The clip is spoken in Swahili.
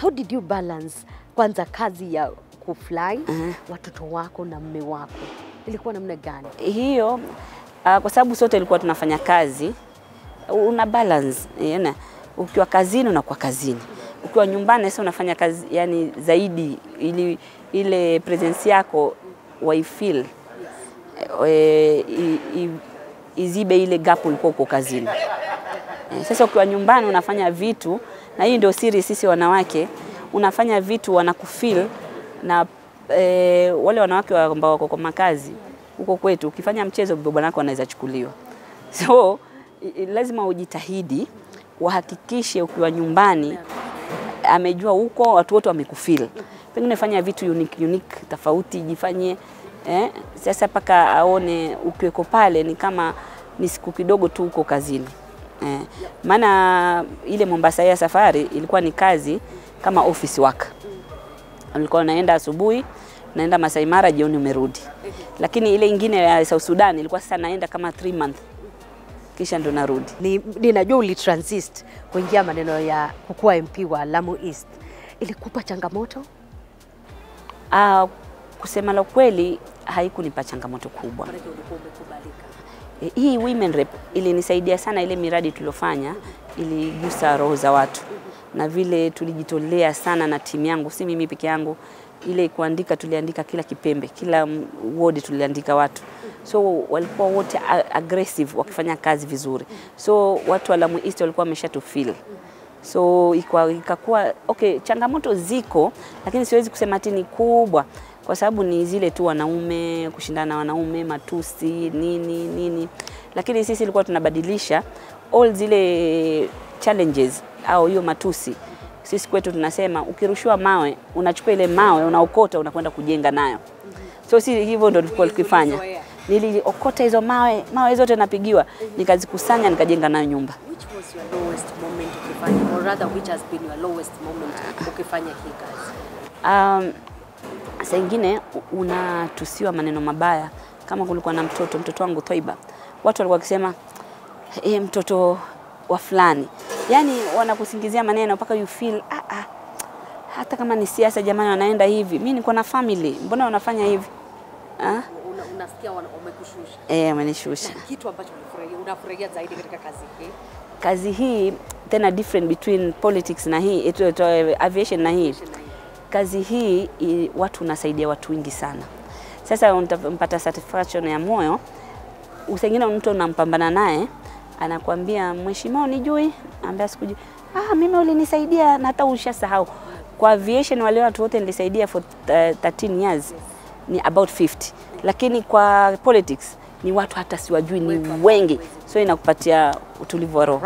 how did you balance kwanza kazi ya kufly Mhm. watoto wako na mme wako ilikuwa namna gani hiyo uh, kwa sababu sote ilikuwa tunafanya kazi, una balance yana, ukiwa kazini unakuwa kazini, ukiwa nyumbani sasa unafanya kazi yani zaidi, ili ile presence yako waifeel e, i, i, izibe ile gap ulikuwa uko kazini. Eh, Sasa ukiwa nyumbani unafanya vitu, na hii ndio siri, sisi wanawake unafanya vitu wanakufeel na e, wale wanawake wa- ambao wako kwa makazi huko kwetu, ukifanya mchezo bwana wako anaweza chukuliwa. So i- i- lazima ujitahidi uhakikishe ukiwa nyumbani amejua huko watu wote wamekufeel. Pengine fanya vitu unique, unique tofauti, jifanye eh, sasa mpaka aone ukiweko pale ni kama ni siku kidogo tu huko kazini eh. Maana ile Mombasa ya safari ilikuwa ni kazi kama office work, ulikuwa unaenda asubuhi naenda Masai Mara, jioni umerudi. Lakini ile ingine ya South Sudan ilikuwa sasa naenda kama 3 month kisha ndo narudi. Ni- ninajua ulitransit kuingia maneno ya kukuwa MP wa Lamu East, ilikupa changamoto? Ah, kusema la kweli haikunipa changamoto kubwa. E, hii women rep ilinisaidia sana, ile miradi tuliofanya iligusa roho za watu, na vile tulijitolea sana na timu yangu, si mimi peke yangu. Ile kuandika, tuliandika kila kipembe, kila mm, ward tuliandika watu, so walikuwa wote a- aggressive wakifanya kazi vizuri, so watu wa Lamu East walikuwa wameshatufeel so ikwa- ikakuwa okay, changamoto ziko, lakini siwezi kusema ati ni kubwa, kwa sababu ni zile tu wanaume kushindana na wanaume, matusi nini nini, lakini sisi ilikuwa tunabadilisha all zile challenges au hiyo matusi. Sisi kwetu tunasema ukirushiwa mawe, unachukua ile mawe unaokota, unakwenda kujenga nayo. So si hivyo ndo tulikuwa tukifanya. Niliokota hizo mawe, mawe zote napigiwa, nikazikusanya nikajenga nayo nyumba. Which was your lowest moment ukifanya or rather which has been your lowest moment ukifanya hii kazi? Um, saa ingine u- unatusiwa maneno mabaya. Kama kulikuwa na mtoto mtoto wangu Toiba, watu walikuwa wakisema e, mtoto wa fulani, yani wanakusingizia maneno mpaka you feel ah, ah, hata kama ni siasa jamani, wanaenda hivi. Mimi niko na family, mbona wanafanya hivi ah? Una, unasikia wana- wamekushusha. Eh, wamenishusha. Kitu ambacho unafurahia unafurahia zaidi katika kazi hii? Kazi hii tena different between politics na hii etu, etu, aviation na hii kazi hii i, watu unasaidia watu wengi sana. Sasa unampata satisfaction ya moyo. Usengine mtu unampambana naye anakuambia mheshimiwa, unijui, ambia sikujui. Ah, mimi ulinisaidia na hata ushasahau. Kwa aviation wale watu wote nilisaidia for uh, 13 years ni about 50, lakini kwa politics ni watu hata siwajui, ni wengi, so inakupatia utulivu wa roho.